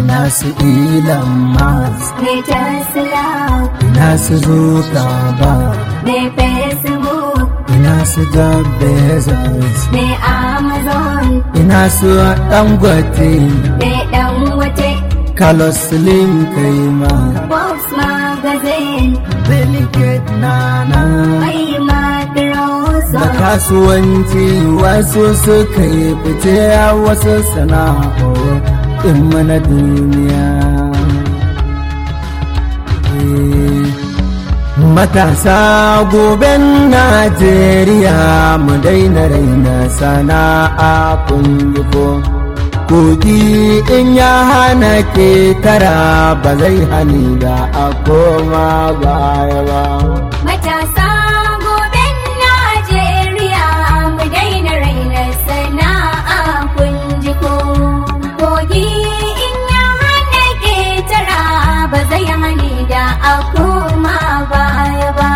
ina su Elon Musk ne Tesla, ina su Zuckerberg ne Facebook, ina su Jeff Bezos ne Amazon, ina su Dangote ne Dangote, Carlos Slim kai ma Forbes Magazine, Bill Gates na nan mai da Microsoft, kasuwanci wasu suka yi fice a wasu sana'o in mana duniya Eh, matasa goben najeriya mu daina raina sana'a kunjiko kogi in ya hana ke tara ba zai hani da a koma baya ba matasa goben Najeriya mu daina raina sana'a kun ji ko kogi in ya hana ketara ba zai hani da a koma baya ba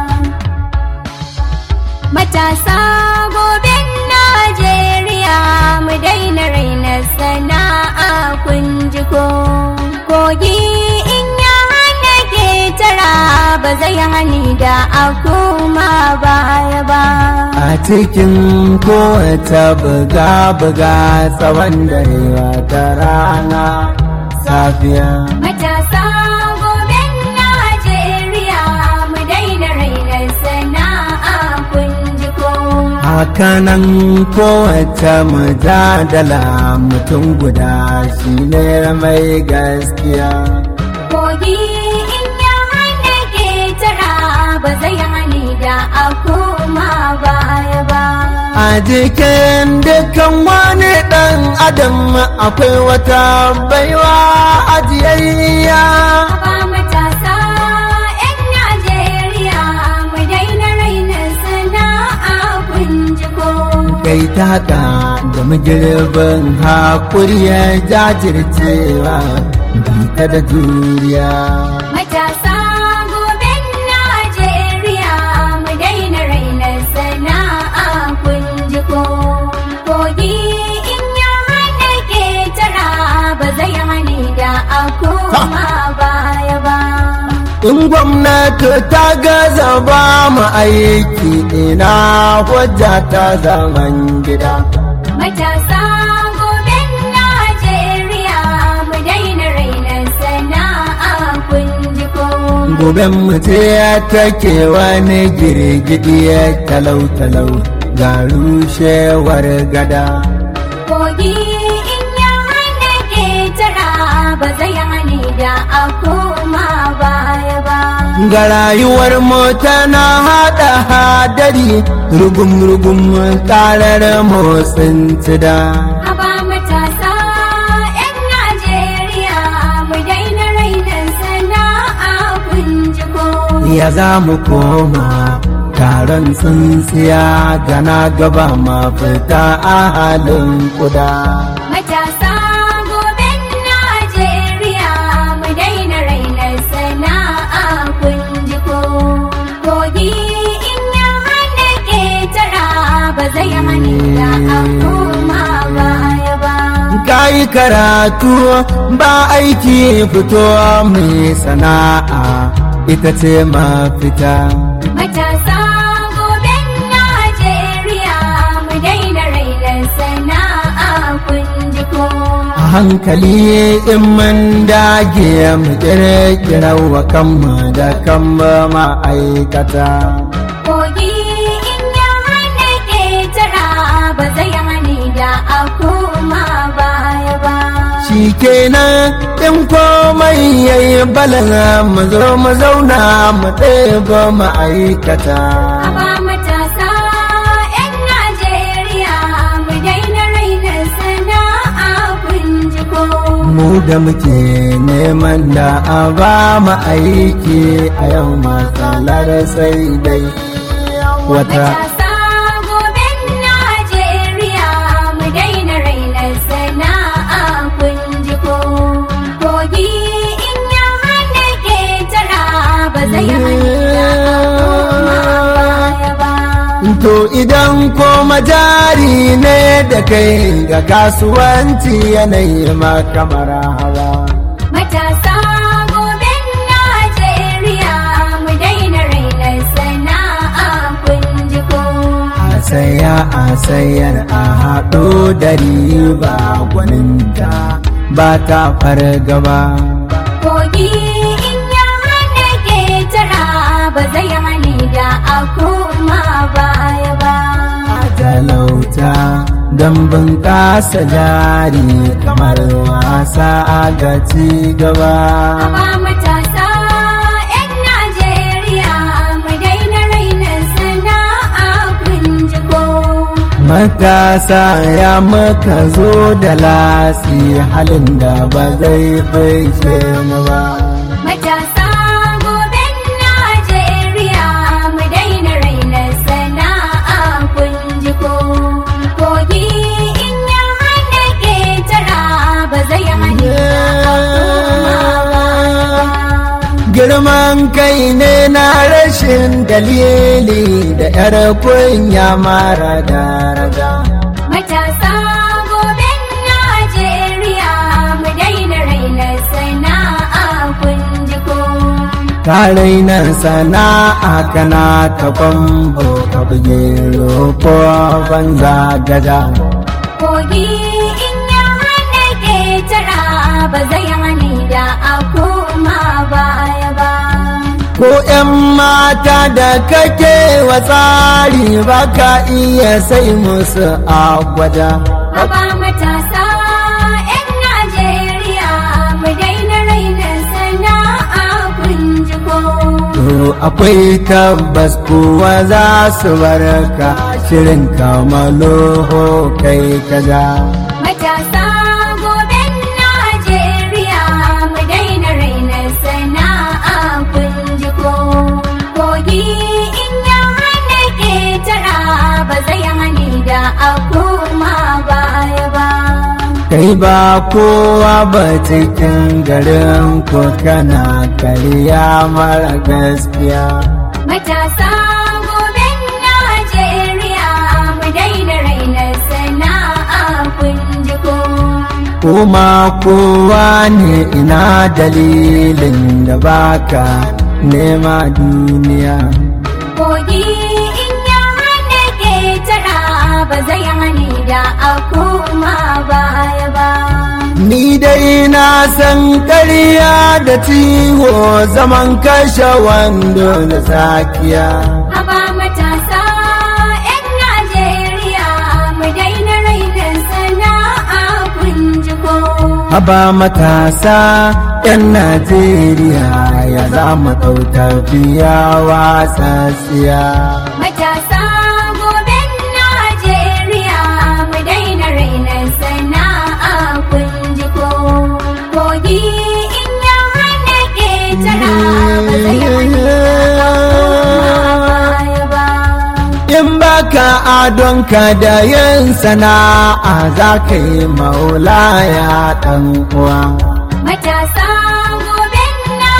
matasa goben Najeriya mu daina raina sana'a kun ji ko kogi in ya hana ketara ba zai hani da a koma baya ba a cikin kowace buga-buga tsawon dare ta rana safiya matasa goben Najeriya mu daina raina sana'a kun ji ko hakanan kowace mujadala mutum guda shi ne mai gaskiya kogi in ya hana ketara ba zai hani da a koma baya ba a jikin dukkan wani ɗan adam akwai wata baiwa ajiyayya ba matasa 'yan Najeriya mu daina raina sana'a kun ji ko kai ta haka da magirbin haƙuri ya jajircewa bita da juriya Matasa goben Najeriya mu daina raina sana'a kun ji ko kogi in ya hana ketara ba zai hani da a koma baya ba. in gwamnati ta gaza ba mu aiki ina hujja ta zaman gida Matasa goben Najeriya mu daina raina sana'a kun ji ko goben mu ce take wani girgidi talau-talau ga rushewar gada kogi in ya hana ketara ba zai hani da a koma baya ba. ga rayuwar mu tana haɗa hadari rugum-rugum karar motsin cida Haba matasa 'yan Najeriya mu daina rainin sana'a kun ji ko. ya za mu koma taron tsintsiya gana gaba mafita a halin kuda Matasa goben Najeriya mu daina rainin sana'a kun ji ko. Kogi in ya hana ketara ba zai hani da a koma baya ba. Kayi karatu ba aiki fito mai sana'a ita ce mafita. Matasa goben Najeriya mu daina rainin sana'a kun ji ko. A hankali in mun dage mu kirkira wa kanmu da kanmu ma'aikata. Kogi in ya hana ketara ba zai hani da a koma baya ba. Shi kenan in komai yayi balana mu zo mu zauna mu ɗeba ma'aikata. Aba matasa 'yan Najeriya mu daina rainin sana'a kun ji ko. Mu da muke neman da a ba mu aiki a yau matsalar sai dai wata. Matasa goben Najeriya mu daina rainin sana'a kun ji ko. Kogi in ya hana ketara ba zai hani da a koma baya ba. To idan koma jari ne da kai ga kasuwanci yanayi makamar hawa Matasa goben Najeriya mu daina raina sana'a kun ji ko. a saya a sayar a haɗo da riba gwaninta ba ta fargaba Kogi in ya hana ketara ba zai hane da a koma baya ba. a talauta don bunƙasa jari kamar wasa a ga ci gaba Amma matasa 'yan Najeriya mu daina raina sana'a kun ji ko. matasa ya maka zo da lasi halin da ba zai fice mu ba Matasa goben Najeriya mu daina raina sana'a kun ji ko. Kogi in ya hana ketara ba zai hana girman kai ne na rashin dalili da yar kunya mara daraja Matasa goben Najeriya mu daina raina sana'a kun ji ko. Tarainan sana'a kana ta kwambo ka buge ko banza gada. Kogi in ya hana ketara ba zai hane da a koma baya ba. Ko ‘yan mata da kake wa tsari ba ka iya sai musu a gwada. Haba matasa 'yan Najeriya mu daina raina sana'a kun ji ko. To akwai tabbas kuwa za su barka shirin kamaloho kai kaza. Matasa goben Najeriya mu daina raina sana'a kun ji ko. Kogi in ya hana ketara ba zai hane da a koma baya ba. Kai ba kowa ba cikin garin ko kana karya mara gaskiya. Matasa goben Najeriya mu daina raina sana'a kun ji ko. Kuma kowa ne ina dalilin da baka nema duniya. Kogi in ya hana ketara ba zai hane da a koma baya ba. Ni dai na san ƙarya da ciwo zaman kashe wando da sakiya. Haba matasa 'yan Najeriya mu daina raina sana'a kun ji ko. Haba matasa 'yan Najeriya ya za mu tafiya wasasiya. Matasa goben Najeriya mu daina raina sana'a kun ji ko. Kogi in ya hana ketara ba zai hana da a koma baya ba. In baka adonka da yin sana'a za ka yi maulaya ɗan uwa. Matasa goben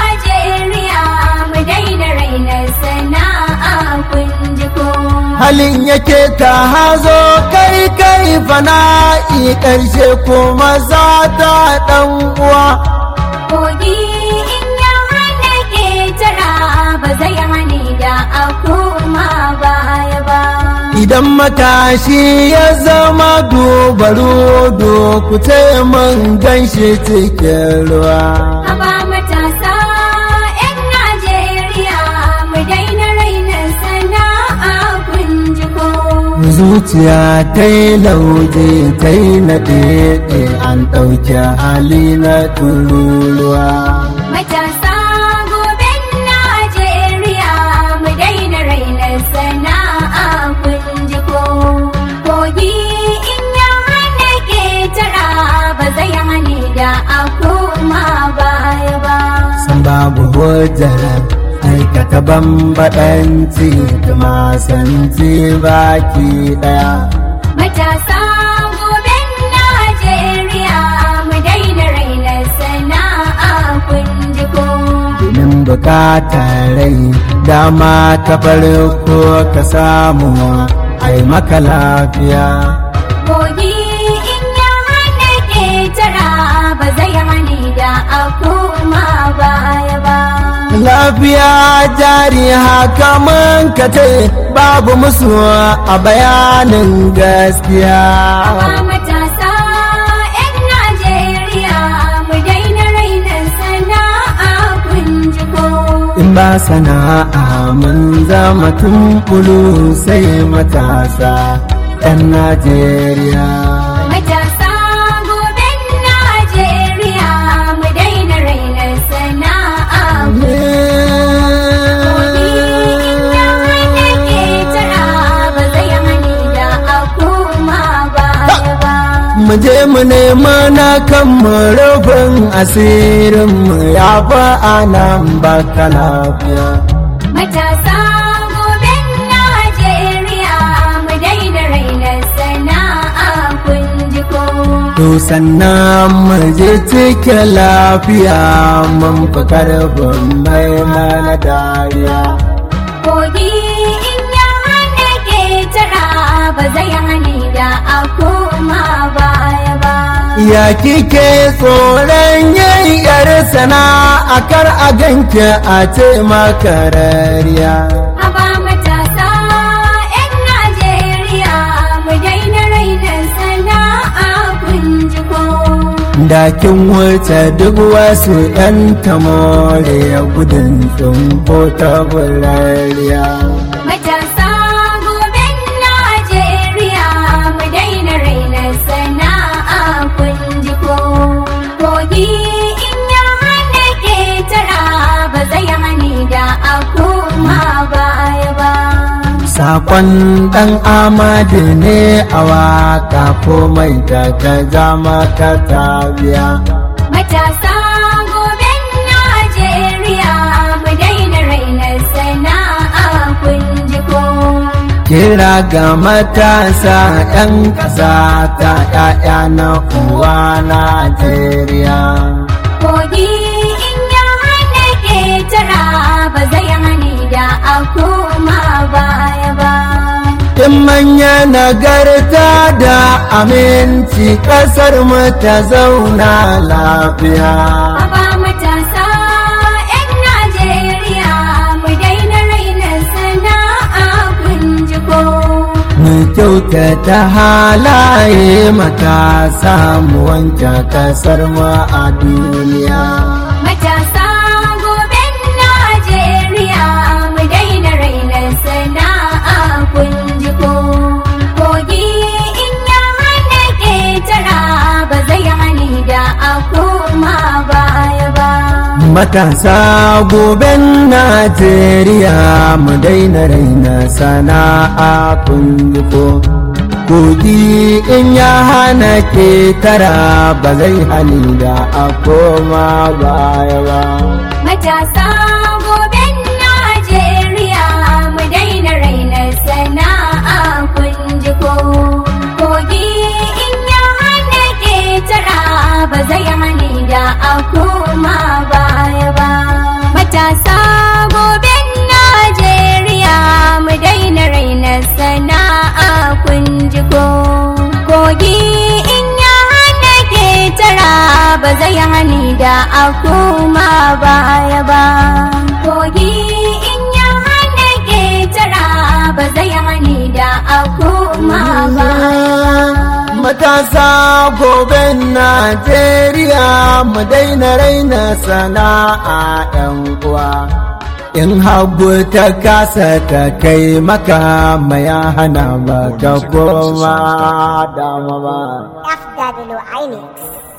Najeriya mu daina raina sana'a kun ji ko. Halin yake ta hazo kai kai fana'i ƙarshe kuma za ta ɗan uwa. Kogi in ya hana ketara ba zai hane da a koma baya ba. Idan matashi ya zama dubaru ku ce mun ganshi cikin ruwa. Haba matasa 'yan Najeriya mu daina raina sana'a kun ji ko. Zuciya ta yi lauje ta yi na ɗaiɗe an ɗauki hali na tururuwa. Matasa goben Najeriya mu daina raina sana'a kun ji ko. Kogi in ya hana ketara ba zai hane da a koma baya ba. San babu hujjar aikata bambaɗanci da masanci baki ɗaya. Matasa goben Najeriya mu daina raina sana'a kun ji ko. Domin bukatar rai dama ta farko ka samu ai maka lafiya Kogi in ya hana ƙetara ba zai hani da a koma baya ba. lafiya jari haka man ka ce babu musu a bayanin gaskiya Amma matasa 'yan Najeriya mu daina rainan sana'a kun ji ko. in ba sana'a mun zama tumbulu sai matasa ɗan najeriya Matasa goben Najeriya mu daina rainan sana'a Kogi in ya hana ƙetara ba zai hani da a koma baya ba. mu je mu nema na kan mu rufin asirin mu ya fa anan baka lafiya Matasa goben Najeriya mu daina rainar sana'a kun ji ko. to sannan mu je cike lafiya mun fi karfin mai mana dariya Kogi in ya hana ƙetara ba zai hani da a koma baya ba. Ya kike tsoron yayyar sana'a kar a ganke a ce makarariya. Haba matasa 'yan Najeriya mu daina rainar sana'a kun ji ko. Dakin wuce duk wasu ‘yan tamore gudun tsumpo ta burariya. Matasa goben Najeriya mu daina rainar sana'a kun ji ko. Kogi in ya hana ƙetara ba zai hani da a koma baya ba. Sakon ɗan amadu ne a waka komai da ka zama ka tabiya. Matasa goben Najeriya mu daina rainar sana'a kun ji ko. Kira ga matasa ‘yan ƙasa ta ‘ya'ya na uwa Najeriya. Kogi in ya hana ƙetara ba zai hani da a koma baya ba. In manya nagarta da aminci ƙasar mu ta zauna lafiya. Haba matasa 'yan Najeriya mu daina rainar sana'a kun ji ko. Mu kyautata halaye matasa mu wanke ƙasar mu a duniya. Matasa goben Najeriya mu daina rainar sana'a kun ji ko. Kogi in ya hana ƙetara ba zai hani da a koma baya ba. Matasa goben Najeriya mu daina raina sana'a kunjiko. Kogi in ya hana ke tara ba zai hali da a koma baya ba. Matasa goben Najeriya mu daina rainar sana'a kun ji ko. Kogi in ya hana ƙetara ba zai hani da a koma baya ba. Matasa goben Najeriya mu daina rainar sana'a kun ji ko. Kogi in ya hana ƙetara ba zai hani da a koma baya ba. Kogi in ya hana ƙetara ba zai hani da a koma baya ba. Matasa goben Najeriya mu daina raina sana'a ‘yan uwa. In hagu ta kasa ta kai maka maya hana ba ka koma dama ba. FW Inex.